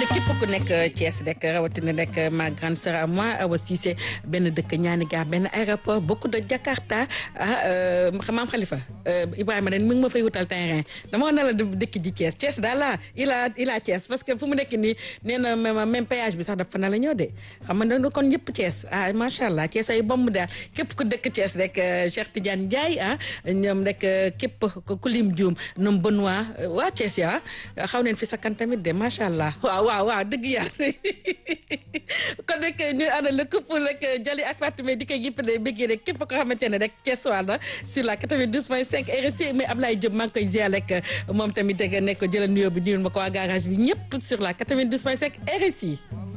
képp ku nekk Thiès rek rawatina rek ma grande sœur à moi Awa Cissé benn dëkk ñaani gaar benn aéroport beaucoup de Jakarta ah maam Khalifa Ibrahima dañ mi ngi ma fay wutal terrain dama wax ne la dëkk ji Thiès Thiès daal la il a il a Thiès parce que fu mu nekk nii nee na même péage bi sax dafa na la ñëw de xam nga kon ñëpp Thiès ah macha allah Thiès ay bomb daal képp ku dëkk Thiès rek Cheikh Tidiane Ndiaye ah ñoom rek képp ku lim Dioum ñoom Benoît waa Thiès ya xaw neen fi sakkan tamit de macha allah waaw waaw waaw dëgg yàlla kon rek ñu ànd la këpp rek Jali ak Fatou di koy gipp de bëggee rek képp ko xamante ne rek Thiès waa na sur la 92.5 RSI mais Ablaye Diop maa ngi koy ziar rek moom tamit nekk jëla nuyoo bi nuyul ma ko waa garage bi ñëpp sur la 92.5 RSI